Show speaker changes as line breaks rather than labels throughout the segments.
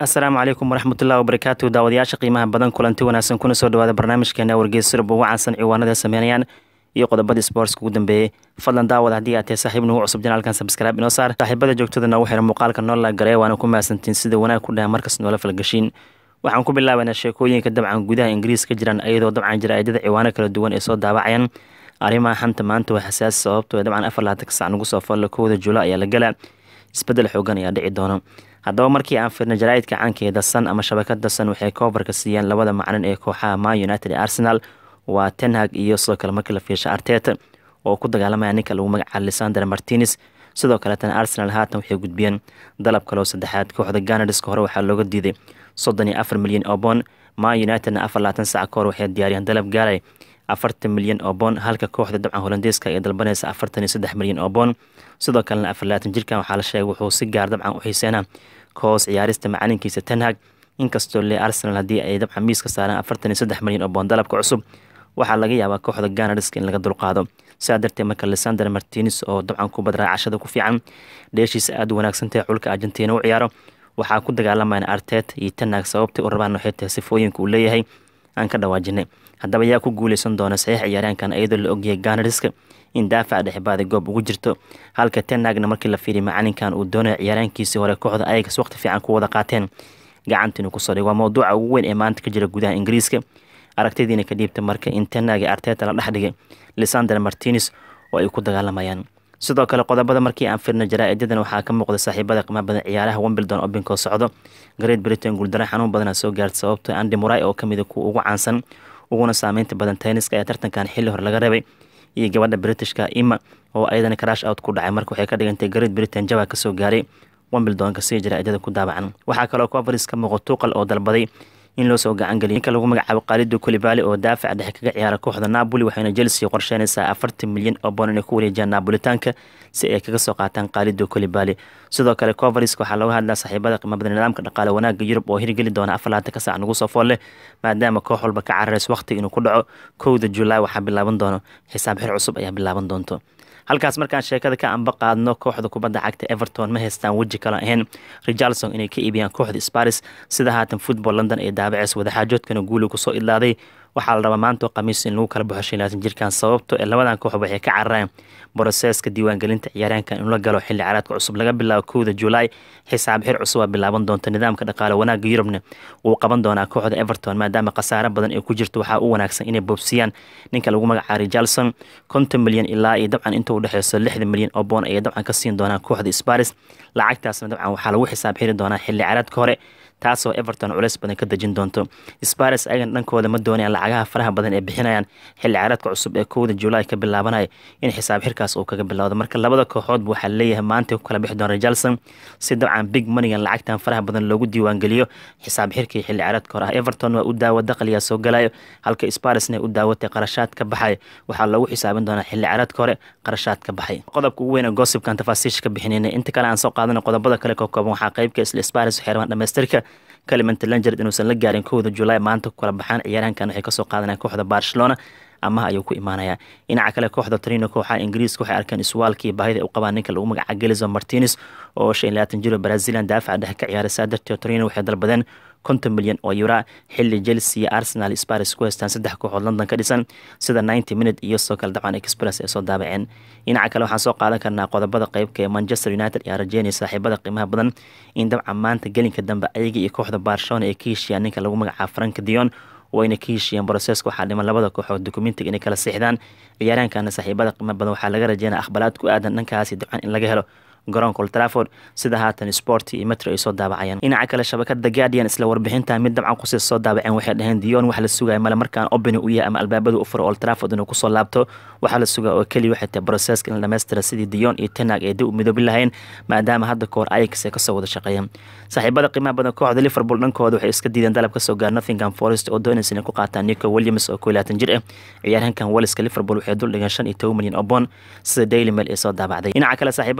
asalaamu calaykum waraxmatullahi wabarakaatu daawadayaasha qiimaha badan kulanti wanaagsan kuna soo dhawaada barnaamijkeena wargeys surub ugu caansan ciwaanada sameynayaan iyo qodobadii sportska ugu dambeeyey fadlan daawad haddii aad tahay saaxiib nagu cusub janaalkan sabskraibe inoo saar saaxiibada joogtada noogu xiran muuqaalka noo la garee waana ku mahadsantiin sida wanaag ku dhaha markas noola falgashiin waxaan ku bilaabanaa sheekooyinka dabcan gudaha ingiriis ka jiraan iyadoo dabcan jaraa'idada ciwaano kala duwan ay soo daawacayaan arrimaha xanta maanta waa xasaasi sababtoo dabcan afar laatanka sac nagu soo falla kowda juula ayaa la galaa isbedel xoogan ayaa dhici doono haddaba markii aan firna jaraa'idka caanka ee dasan ama shabakada dasan waxay koobarka siiyeen labada maclin ee kooxaha man united ee arsenal waa tenhag iyo sidoo kale markii la fiirsha arteta oo ku dagaalamaya ninka lagu magacaabo lisander martines sidoo kaleetana arsenal haatan waxay gudbiyeen dalab kaloo saddexaad kooxda ganarska hore waxaa looga diiday soddon iyo afar milyan oo boon man unitedna afar laatan sac ka hor waxay diyaariyeen dalab gaaray afartan milyan oo boon halka kooxda dabcan holandeeska ay dalbanaysa afartan iyo saddex milyan oo boon sidoo kalena afar laatan jirkan waxaa la sheegay wuxuu si gaar dabcan u xiiseynaa koos ciyaarista macalinkiisa tenhag inkastoo le arsenal haddii ay dabcan miiska saaraan afartan iyo saddex milyan oo boon dalabka cusub waxaa laga yaabaa kooxda ganarska in laga dulqaado sidaa darteed marka lisander martines oo dabcan kubad raacashada ku fiican dheeshiisa aada u wanaagsantahay xulka argentina u ciyaaro waxaa ku dagaalamayna artet iyo tenhag sababtay u rabaan waxay tahay sifooyinka uu leeyahay aan ka dhawaajinay haddaba yaa ku guuleysan doona saxiix ciyaaryaankan iyadoo la ogyahay ganariska in daafaca dhexbaada goob ugu jirto halka tenagna markii la fiiriy macalinkan uu doonaya ciyaaraankiisii hore kooxda ayagas waqti fiican ku wada qaateen gacanta inuu kusoo dhig waa mowduuca ugu weyn ee maanta ka jira gudaha ingiriiska aragtidiina ka dhiibta marka in tenag arteta la dhex dhigay lisander martines oo ay ku dagaalamayaan sidoo kale qodobada markii aan firna jaraa-idadan waxaa ka muuqda saaxiibada qiimaha badan ciyaaraha wimbledon obinkoo socdo great britain guuldaro xanuun badana soo gaarta sababto andi muray oo kamida kuwa ugu caansan uguna saameynta badan tenniska ee tartankan xilli hore laga rabay iyo gabadha britishka ima oo ayadana crash out ku dhacay marka waxay ka dhigantay great britain jaba kasoo gaaray wimbledonka sii jaraa-idada ku daabacan waxaa kaloo coveris ka muuqo tuuqal oo dalbaday in loo soo gacan geliyo ninka lagu magacaabo kaalido kulibali oo daafac dhexe kaga ciyaara kooxda napoli waxayna chelsea qorsheynaysaa afartan milyan oo boon inay ku wareejiyaan napolitaanka si ay kaga soo qaataan kaalido kulibali sidoo kale coveriska waxaa looga hadlaa saaxiibada qiimabada nidaamka dhaqaale wanaagga yurub oo hirgeli doona afar laatan ka sac nagu soo fool leh maadaama koox walba ka cararayso waqtiga inuu ku dhaco kowda julaay waxaa bilaaban doono xisaab xir cusub ayaa bilaaban doonto halkaas markaan sheekada ka amba qaadno kooxda kubadda cagta everton ma haystaan weji kale ahayn richarlson inay ka iibiyaan kooxda sparis sida haatan football london ee daabaceys wadaxaajoodkana guuli kusoo ilaaday waxaa la rabaa maanta khamiis in lagu kala baxo shan laatan jirkan sababto ee labadan koox waxay ka carareen broseska diiwaangelinta ciyaaryaankan inuu la galo xilli caraadka cusub laga bilaabo kowda julaay xisaab xir cusub aa bilaaban doonta nidaamka dhaqaale wanaagga yurubna wuu qaban doonaa kooxda everton maadaama khasaare badan ay ku jirto waxaa u wanaagsan inay boobsiyaan ninka lagu magacaabo richarlson konton milyan ilaa iyo dabcan inta u dhexeyso lixdan milyan oo boon ayay dabcan ka siin doonaan kooxda sparis lacagtaasna dabcan waxaa lagu xisaab xiri doonaa xilli caraadka hore taasoo everton culeys badan ka dejin doonto sparis ayagan dhankooda ma doonayaan lacagaha faraha badan ee bixinayaan xilli caraadka cusub ee kowda julaay ka bilaabanaya in xisaab xirkaas uu kaga bilowdo marka labada kooxoodba waxaa leeyahay maanta ku kala bixi doona richarlson si dabcan big moneygan lacagtan faraha badan loogu diiwaangeliyo xisaab xirkii xilli caraadka hore ah everton waa u daawo daqliyaa soo galayo halka sparisna u daawatay qarashaad ka baxay waxaa loogu xisaabin doonaa xilli caraadka hore qarashaad ka baxay qodobka ugu weyn ee gossipkan tafaasiisha ka bixinayna inta kale aan soo qaadana qodobada kale ka kooban waxaa qaybka isla sparis waxay rabaan dhamaystirka kalimanta langer inuusan la gaarin kowda julaay maanta ku kala baxaan ciyaaraankan waxay kasoo qaadanaya kooxda barcelona amaha ayuu ku imaanaya dhinaca kale kooxda trino kooxaha ingiriiska waxay arkeen iswaalkii baahida u qabaan ninka lagu magaca gelizo martines oo shan iyo labaatan jiro brazilian daafaca dhexe ka ciyaaray saa darteed trino waxay dalbadeen konton milyan oo yura xilli chelsea iyo arsenal sparis ku haystaan saddex kooxood london ka dhisan sida ninety minute iyo sidoo kale dabcan express ay soo daabaceen dhinaca kale waxaan soo qaadan karnaa qodobada qeybka ee manchester united ayaa rajeynaya saaxiibada qiimaha badan in dabcan maanta gelinka dambe ayaga iyo kooxda barcelona ay ka heshiiyaan ninka lagu magacaabo frank dion wayna ka heshiiyeen broseska waxaa dhiman labada kooxood dokumentiga inay kala siixdaan ciyaaraankana saaxiibada qiimaha badan waxaa laga rajeynaya akhbaraad ku aadan dhankaasi dabcan in laga helo garoonka old trafford sida haatan sport iyo metro ay soo daabacayaan dhinaca kale shabakada guardian isla warbixinta mid dabcan kusii soo daabaceen waxay dhaheen dion wax la sugaya male markaan obini u yahay ama albaabada u furo old trafford inuu kusoo laabto waxaa la sugaa oo keliya waxay tahay broseska in la dhamaystira sidii dion iyo tenag ay dib u midoobi lahayn maadaama hadda kahor ayax ay kasoo wada shaqeeyeen saaxiibada qiimaha badan kooxda liverpool dhankooda waxay iska diideen dalab kasoo gaar nottingham forest oo doonaysa inay ku qaataan nico williams oo koo laatan jir ah ciyaaryahankan waliska liverpool waxay dul dhigeen shan iyo toban milyan oo boon sida daily mail ay soo daabacday dhinaca kale saaxiibada qiimaha badan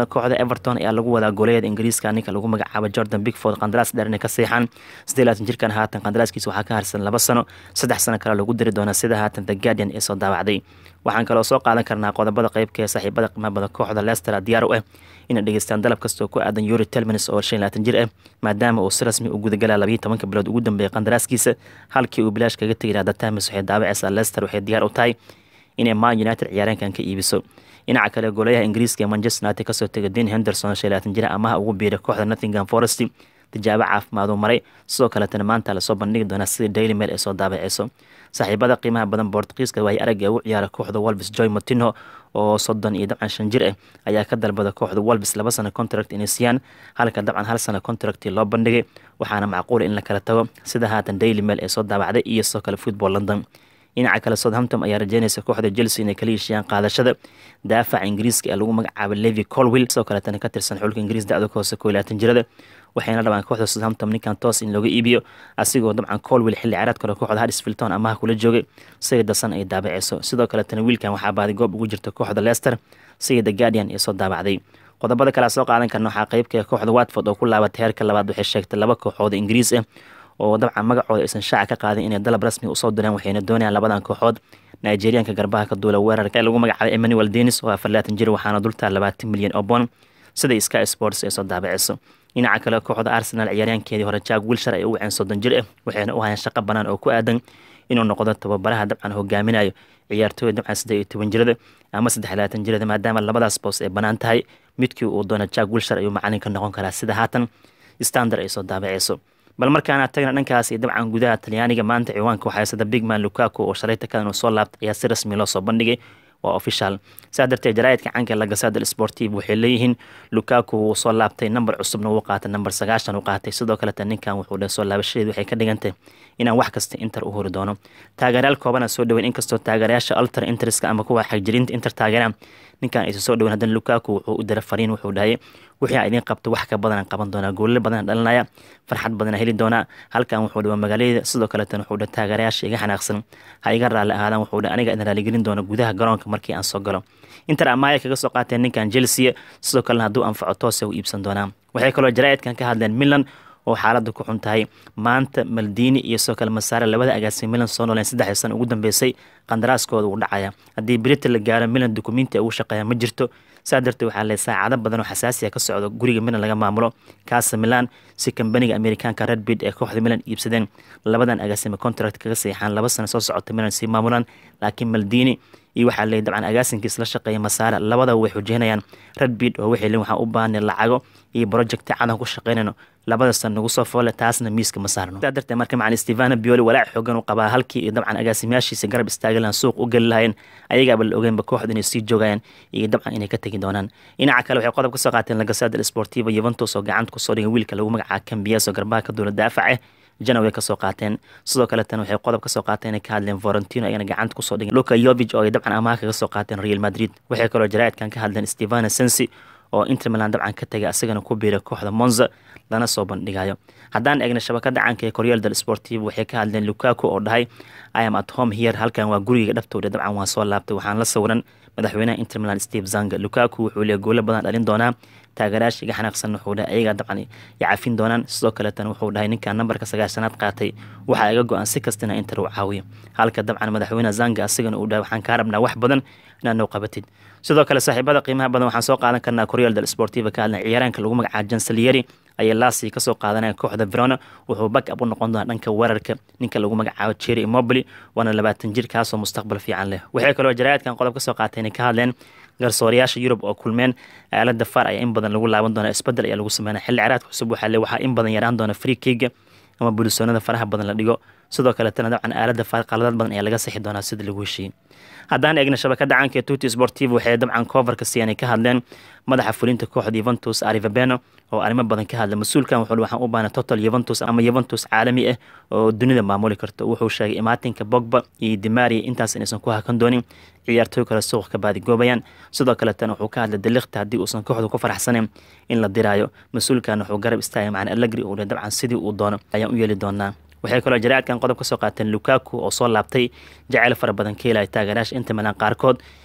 ciidamada kooxda everton ayaa lagu wadaa gooleyada ingiriiska ninka lagu magacaabo jordan bigford qandaraas dheer inay ka seexaan sidee laatan jirkan haatan qandaraaskiisa waxaa ka harsan laba sano saddex sano kale lagu diri doonaa sida haatan the guardian ee soo daawacday waxaan kaloo soo qaadan karnaa qodobada qeybka ee saaxiibada qiimaha badan kooxda leicester diyaar u ah inay dhegeystaan dalab kastoo ku aadan yuri telmins oo shan laatan jir ah maadaama uu si rasmi u gudagalaa labayo tobanka bilood ugu dambeeyay qandaraaskiisa halkii uu bilaash kaga tegi lahaa datamis waxay daawacaysaa leicester waxay diyaar u tahay inay man united ciyaareenkan ka iibiso dhinaca kale goolayaha ingiriiska ee manchester united kasoo tegay dean henderson shan laatan jira amaha ugu biiray kooxda nottingham forest tijaabo caafimaaduu maray sidoo kaletana maanta lasoo bandhigi doonaa sidii daily mail ay soo daabaceyso saaxiibada qiimaha badan bortugiiska waay aragga ugu ciyaara kooxda wolves joy motino oo soddon iyo dabcan shan jir ah ayaa ka dalbada kooxda wolves laba sano contract inay siiyaan halka dabcan hal sano contracti loo bandhigay waxaana macquula in la kala tago sida haatan daily mail ee soo daabacday iyo sidoo kale football london dhinaca kale southampton ayaa rajeynaysa kooxda chelsea inay kala heshiiyaan qaadashada daafaca ingiriiska ee lagu magacaabo levi colwill sidoo kaletana ka tirsan xulka ingiriis dacdo ka hoose koo laatan jirada waxayna dhabaan kooxda southampton ninkan toos in looga iibiyo asigoo dabcan colwill xilli ciyaareed kale kooxda harisfilton amaha kula joogay siga dasan ay daabaceyso sidoo kaletana wiilkan waxaa baaday goob ugu jirta kooxda leicester siga the guardian ee soo daabacday qodobada kale soo qaadan karna waxaa qeybka kooxda watford oo ku laabatay heerka labaad waxay sheegtay laba kooxood ingiriis ah oo dabcan magacooda aysan shaaca ka qaadin inay dalab rasmi usoo direen waxayna doonayaan labadan kooxood nigerianka garbaha ka duula weerarka ee lagu magacaabay emmanuel denis oo afar laatan jir waxaana dultaa labaatan milyan oo bond sida sky sports ay soo daabaceyso dhinaca kale kooxda arsenal ciyaaryaankeedii hore jack wilshar ay u waceen soddon jir ah waxayna u hayaan shaqo banaan oo ku aadan inuu noqdo tababaraha dabcan hogaaminayo ciyaartooyda dabcan saddeed iyo toban jirada ama saddex labaatan jirada maadaama labadaas boos ay banaan tahay midkii uu doono jack wilshar ayuu macalin ka noqon karaa sida haatan standard ay soo daabaceyso bal markaana tagna dhankaas iyo dabcan gudaha talyaaniga maanta ciwaanka waxaa haysada bigman lukaku oo shalayta kadan uu soo laabtay ayaa si rasmi loo soo bandhigay waa official saa darteed jaraa'idka canka lagasada sportiv waxay leeyihiin lukaku wuu soo laabtay namber cusubna wuu qaatay namber sagaashan uu qaatay sidoo kaleta ninkan wuxuu dhe soo laabashadeed waxay ka dhigantay inaan wax kasta inter u hori doono taageerayaal koobana soo dhaweyn inkastoo taageerayaasha alter interska ama kuwa xagjirinta inter taageeraan ninkan aysa soo dhaweyn haddana lukaku wuxuu u dira fariin wuxuu dhahay wixii a idiin qabta wax ka badanaan qaban doonaa goollo badanaan dhalinaya farxad badanaa heli doonaa halkan wuxuu dhiwa magaaladeyda sidoo kaletan wuxuu dhe taageerayaasha iga xanaaqsan ha iga raalli ahaadaan wuxuu dhe aniga idin raaligelin doona gudaha garoonka markii aan soo galo inter amaaya kaga soo qaateen ninkan chelsea sidoo kalena hadduu anfaco toose u iibsan doonaa waxay kaloo jaraa'idkan ka hadleen milan oo xaaladda ku xun tahay maanta maldini iyo sidoo kale masaare labada agaasay milan soo nooleen saddexdii sano ugu dambeysay qandaraaskooda uu dhacaya haddii berita la gaaro milan dukumenti ugu shaqeeya ma jirto saa darteed waxaa le saacado badan oo xasaasiya ka socdo guriga milan laga maamulo kaasa milan si kambaniga amerikaanka redbid ee kooxda milan iibsadeen labadan agaasima contract kaga seexaan laba sano soo socota milan sii maamulaan laakiin maldini iyo waxaa leey dabcan agaasinkiis la shaqeeya masaare labadaba way xujeynayaan redbid oo waxay leen waxaan u baahnay lacago iyo projecti cadan ku shaqeynayno labada san nagu soo foole taasna miiska ma saarno saa darteed marka macalin stevano bioli walaac xoogan u qabaa halkii iyo dabcan agaasimayaashiisa garab istaagi lahan suuq u geli lahayeen ayagaaba la ogeynba kooxda inay sii joogayaan iyo dabcan inay ka tegi doonaan dhinaca kale waxay qodob ka soo qaateen lagasada sportiva yuventus oo gacanta kusoo dhigay wiilka lagu magacaaba cambias oo garbaha ka duula daafac ah janaway kasoo qaateen sidoo kaletan waxay qodob kasoo qaateen inay ka hadleen vorentino ayana gacanta kusoo dhigeen luka yovig oo ay dabcan amaha kaga soo qaateen real madrid waxay kaloo jaraa'idkan ka hadleen stevano sensi oo inter milan dabcan ka tegay asagana ku biiray kooxda monza lana soo bandhigayo haddaan eegna shabakada caanka ee koryal del sportiv waxay ka hadleen lukaku oo dhahay i am at home here halkan waa guriga dhabtooda dabcan waan soo laabtay waxaan la sawiran madaxweynaha inter milan steve zanga lukaku wuxuu leeyahy goolo badan dhalin doonaa taageerayaasha iga xanaaqsan wuxuu dhahay ayagaa dabcan yacafin doonaan sidoo kaletan wuxuu dhahay ninkan nambarka sagaashanaad qaatay waxaa iga go-an si kastina inter uu caawiyo halka dabcan madaxweyne zanga asigana uu dhahay waxaan kaa rabnaa wax badan inaad noo qabatid sidoo kale saaxiibada qiimaha badan waxaan soo qaadan karnaa koryal del sportiva ka hadlan ciyaaraanka lagu magacaabo jansalieri ayay laasi kasoo qaadanaya kooxda verona wuxuu back up u noqon doonaa dhanka weerarka ninka lagu magacaabo jerry immobili waana labaatan jir kaasoo mustaqbal fiican leh waxay kaloo jaraa'idkan qodob kasoo qaatay inay ka hadleen garsoorayaasha yurub oo kulmeen aalada far ayaa in badan lagu laaban doona isbedel ayaa lagu sameynaya xilli ciraadka cusub waxaa le waxaa in badan yaraan doona free kiga ama bulisoonada faraha badan la dhigo sidoo kaletana dabcan aalada far qaladad badan ayaa laga sixi doonaa sida lagu heshiiyey haddaan eegna shabakada caanka ee tuti sportiv waxay dabcan coverka siiyaan ay ka hadleen madaxa fulinta kooxda yuventus arivabeno oo arrimo badan ka hadla mas-uulkan wuxuu waxaan u baana total yuventus ama yuventus caalami ah oo dunida maamuli karto wuxuu sheegay imaatinka bogba iyo dimaria intaas inaysan ku hakan doonin ciyaartooy kale suuq ka baadigoobayaan sidoo kaletana wuxuu ka hadlay daliqta haddii uusan kooxdu ku faraxsaneyn in la diraayo mas-uulkan wuxuu garab istaagay macna allegri uu dhe dabcan sidii uu doono ayaan u yeeli doonaa waxay kaloo jaraa'idkan qodob ka soo qaateen lukaku oo soo laabtay jaceyl fara badan ka helaya taageerayaasha inta milan qaarkood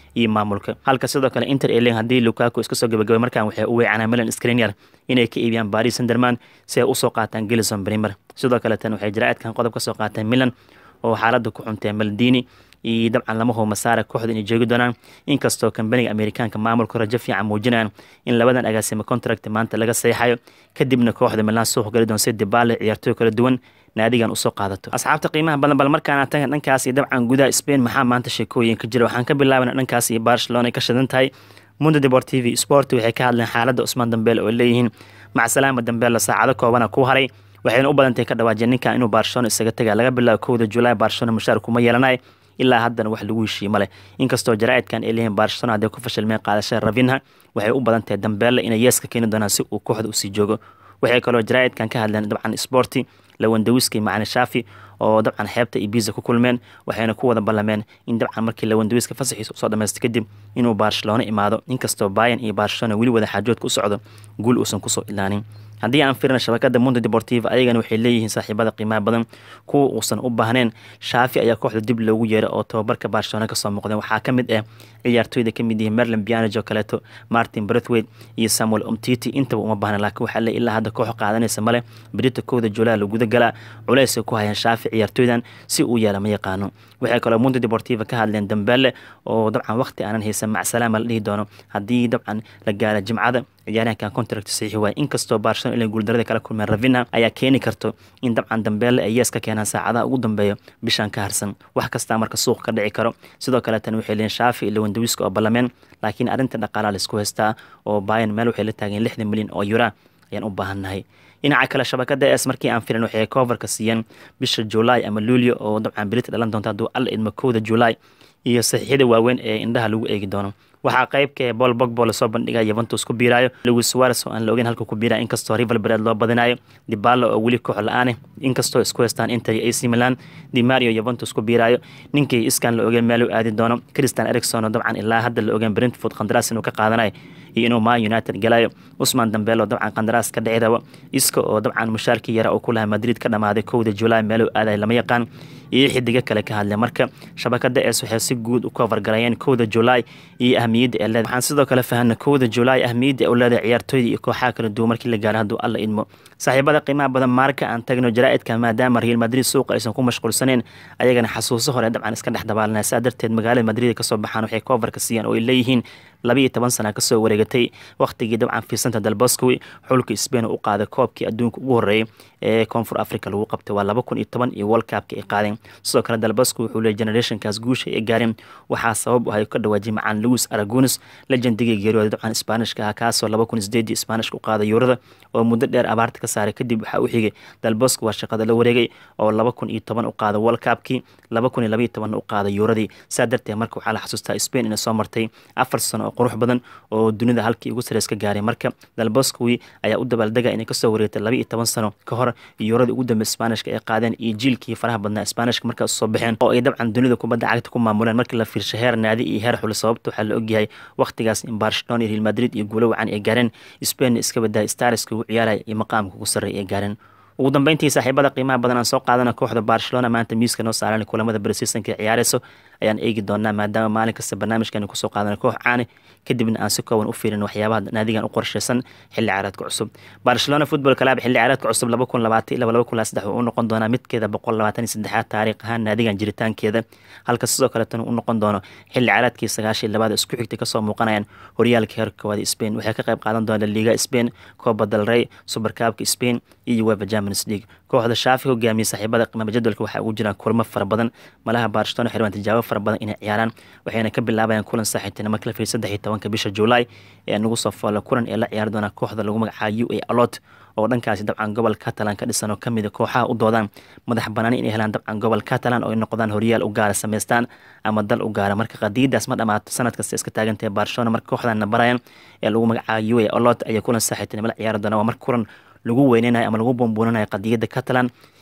iyo maamulka halka sidoo kale inter eling haddii lukaku iska soo gabagabay markan waxay u weecanaa milan skriniar inay ka iibiyaan baris sanderman si ay usoo qaataan gelison brimer sidoo kale tan waxay jaraa'idkan qodob ka soo qaateen milan oo xaaladda ku xuntee maldini iyo dabcan lama hubo masaara kooxda inay joogi doonaan inkastoo kambaniga amerikaanka maamulka rajo fiican muujinayaan in labadan agaasimo contract maanta laga saxiixayo kadibna kooxda milan suuq gali doon si dibaale ciyaartooy kala duwan naadigan usoo qaadato asxaabta qiimaha badan bal markaana tagan dhankaas iyo dabcan gudaha spain maxaa maanta sheekooyin ka jira waxaan ka bilaabana dhankaas iyo barcelona ay ka shidan tahay mundo deportivi sport waxay ka hadleen xaaladda cusmaan dambeel oo leeyihiin macsalaama dambeella saacado koobana ku haray waxayna u badantahay ka dhawaajeen ninkan inuu barcelona isaga taga laga bilaabo kowda julaay barcelona mushaar kuma yeelanay ilaa haddana wax lagu heshiiye male inkastoo jaraa'idkan ay leeyihin barcelona hadday ku fashilmeen qaadashada ravinha waxay u badan tahay dambeelle inay yeeska keeni doonaan si uu kooxda usii joogo waxay kaloo jaraa'idkan ka hadleen dabcan sporti lawandawiski macani shaafi oo dabcan xeebta iyo biisa ku kulmeen waxayna ku wada ballameen in dabcan markii lawandawiska fasaxiisa usoo dhamaystay kadib inuu barcelona imaado inkastoo bayan iyo barcelona weli wada xaajoodka u socdo guul uusan kusoo ilaanin haddii aan firina shabakada mundo deportiva ayagana waxay leeyihiin saaxiibada qiimaha badan kuwa uusan u baahneen shaafi ayaa kooxda dib loogu yeeray oo tababarka barcelona kasoo muuqdeen waxaa ka mid ah ciyaartooyda kamid yihiin merlin bianage oo kaleeto martin brethwaite iyo samuel omtiti intaba uma baahna laakiin waxaa le ilaa hadda koox qaadanaysa male berita kowda juulaa laguda galaa culeysay ku hayaan shaafi ciyaartooydan si uu yeela ma yaqaano waxay kaloo mundo deportiva ka hadleen dambeelle oo dabcan waqti aanan haysan macsalaama la dhihi doono haddii dabcan la gaara jimcada ciyaaryahankan contract saxiixi waay inkastoo barcelona ilay guuldarada kala kulmeen ravina ayaa keeni karto in dabcan dambeelle ay yees ka keenaan saacadaha ugu dambeeya bishan ka harsan wax kastaa marka suuq ka dhici karo sidoo kale tan waxay leeyiin shaafi iyo lawandawiska oo ballameen laakiin arrinta dhaqaalaa laisku haystaa oo bayan meel waxay la taageen lixdan milyan oo yura ayaan u baahannahay dhinaca kale shabakada es markii aan filan waxay coverka siiyeen bisha juulaay ama luulio oo dabcan berita dhalan doonta hadduu alla idmo kowda juulaay iyo saxiixyada waaweyn ee indhaha lagu eegi doono waxaa qaybka ee bol bogbo lasoo bandhigaya yuventus ku biiraayo lewis suares oo aan la ogeyn halka ku biiraya inkastoo rival bered loo badinayo dibalo oo weli koox la-aane inkastoo isku haystaan inter iyo ac milan dimario yuventus ku biiraayo ninkii iskan la ogeen meel u aadi doono christian ericson oo dabcan ilaa hadda la ogeen brentford qandaraas inuu ka qaadanayo iyo inuu man united galayo usman dambeel oo dabcan qandaraas ka dhici rabo iska oo dabcan mushaarkii yara oo ku lahaa madrid ka dhamaaday kowda julaay meel u aadayo lama yaqaan iyo xidigo kale ka hadleen marka shabakada es waxay si guud u kofargalayeen kowda julaay iyo ahmiyadda ee leeda waxaan sidoo kale fahana kowda julaay ahmiyadda ee u leedahay ciyaartooyda iyo kooxaha kala duwan markii la gaaro hadduu alla idmo saaxiibada qiimaha badan maarka aan tagno jaraa'idka maadaama real madrid suuqa aysan ku mashquulsaneen ayagana xasuuso hore dabcan iska dhex dabaalanaya saa darteed magaalada madrid kasoo baxaan waxay kofarka siiyeen oo ay leeyihiin labiiyo toban sana kasoo wareegatay wakhtigii dabcan fiisanta dalboscowi xulka sbain u qaaday koobkii adduunka ugu horreeyay ee koonfur africa lagu qabtay waa laba kun iyo toban iyo world cupka ay qaadeen sidoo kale dalbosco wuxuu leeyay generationkaas guusha ay gaareen waxaa sabab u ahay ka dhawaajiyay macaan louis aragonis legendigii geeriyooda dabcan isbaanishka ah kaasoo laba kun sideedii isbaanishka u qaaday yuurada oo muddo dheer abaarta ka saaray kadib waxaa u xigay dalbosco waa shaqada la wareegay oo laba kun iyo toban u qaaday world cupkii laba kun iyo labaiyo tobanna u qaaday yuuradii saa darteed marka waxaa la xasuustaa spain inay soo martay afar sano oo qurux badan oo dunida halkii ugu sareys ka gaaray marka dalboscowi ayaa u dabaaldega inay kasoo wareegtay laba iyo toban sano ka hor yuuradii ugu dambe isbaanishka ay qaadeen iyo jiilkii faraha badnaa isbaanishka markaas soo baxeen oo ay dabcan dunida kubadda cagta ku maamuleen markii la fiirsho heer naadi iyo heer xuli sababta waxaa la ogyahay wakhtigaas in barcelona iyo real madrid iyo guulo wacan ay gaareen spain iska badaa stariska ugu ciyaaraya iyo maqaamka ugu sarreeya ay gaareen ugu dambeyntii saaxiibada qiimaha badan aan soo qaadana kooxda barcelona maanta miiska noo saaran kulamada bresisanka ciyaareyso ayaan eegi doonaa maadaama maalin kasta barnaamijkan kusoo qaadana koox caane kadibna aan si kooban u fiirin waxyaabaha naadigan u qorsheysan xilli ciyaareedka cusub barcelona football club xilli ciyaareedka cusub laba kun labaatan ilaa laba kun laa saddex uu noqon doonaa midkeeda boqol labaatan iyo saddexaad taariikh ahaan naadigan jiritaankeeda halka sidoo kaleetana uu noqon doono xilli ciyaareedkii sagaashan iyo labaad isku xigtay kasoo muuqanayaan horyaalka heerka koowaad spain waxay ka qayb qaadan doona liga spain copa del rey supercabka spain iyo uefa champions league kooxda shaafi hogaamiye saaxiibada qiimaba jadwalka waxaa ugu jiraan kulmo fara badan malaha barcelona xirwaan tijaabo fara badan inay ciyaaraan waxayna ka bilaabayaan kulan saaxiibtinimo kala fiir saddex iyo tobanka bisha juulaay ee nagu soo foola kulan ee la ciyaari doona kooxda lagu magacaabo u a alot oo dhankaasi dabcan gobol catalan ka dhisan oo kamid a kooxaha u doodaan madax banaani inay helaan dabcan gobol catalan oo ay noqdaan horyaal u gaara samaystaan ama dal u gaara marka qadiidaas ma dhamaato sanad kasta iska taagantahay barcelona marka kooxdana barayan ee lagu magacaabo u a alot ayaa kulan saaxiibtinimo la ciyaari doona waa marka kulan lagu weyneynayo ama lagu bumbuunanayo qadiyadda catalan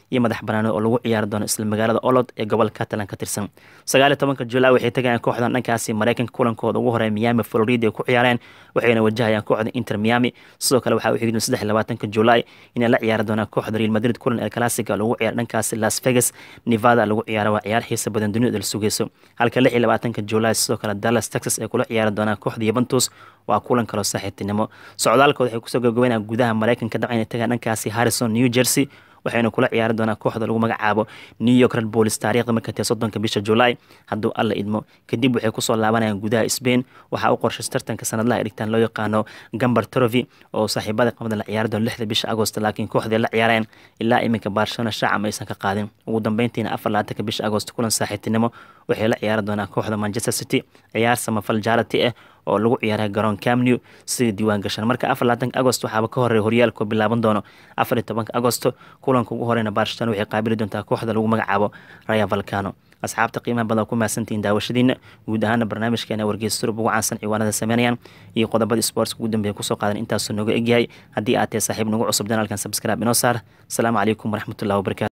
iyo madax banaano oo lagu ciyaari doono isla magaalada olod ee gobolka catalan ka tirsan sagaal iyo tobanka julaay waxay tagayaan kooxdan dhankaasi mareykanka kulankooda ugu horeeya miami florida ay ku ciyaareen waxayna wajahayaan kooxda inter miami sidoo kale waxaa u xigdoon saddex iyo labaatanka julaay inay la ciyaari doonaan kooxda real madrid kulan ee classica lagu ciyaar dhankaasi las vegas nevada lagu ciyaaro waa ciyaar xiisa badan dunida la sugeyso halka lix iyo labaatanka julaay sidoo kale dallas texas ay kula ciyaari doonaan kooxda yuventus waa kulan kaloo saaxiibtinimo socdaalkooda waxay kusoo gabagabeynayaan gudaha mareykanka dabcan inay tagaan dhankaasi harrison new jersey waxayna kula ciyaari doonaa kooxda lagu magacaabo new york red bulls taariikhda marka tee soddonka bisha julaay hadduu alla idmo kadib waxay kusoo laabanayaan gudaha spain waxaa u qorshays tartanka sanadlaha dhigtaan loo yaqaano gambar trovi oo saaxiibada qamada la ciyaari doono lixda bisha agost laakiin kooxdii la ciyaareen ilaa iminka barcelona shacam aysan ka qaadin ugu dambeyntiina afar labaatanka bisha agost kulan saaxiibtinimo waxay la ciyaari doonaa kooxda manchester city ciyaar samafal jaalati ah oo lagu ciyaaray garoon camnew sida diiwaan gashan marka afar labaatanka agost waxaaba ka horeeya horyaalkoo bilaaban doono afar iyo tobanka agosto kulanka ugu horeyna barcelona waxay qaabili doontaa kooxda lagu magacaabo raya valcano asxaabta qiimaha badan ku mahadsantihiin daawashadiina guud ahaana barnaamijkeena wargeysa surub ugu caansan ciwaanada sameynayaan iyo qodobada sportska ugu dambeeya kusoo qaadan intaasuu nooga egyahay haddii aad tahay saaxiib nagu cusub janaalkan sabscribe inoo saar asalaamu calaykum waraxmatullahi wabarakatu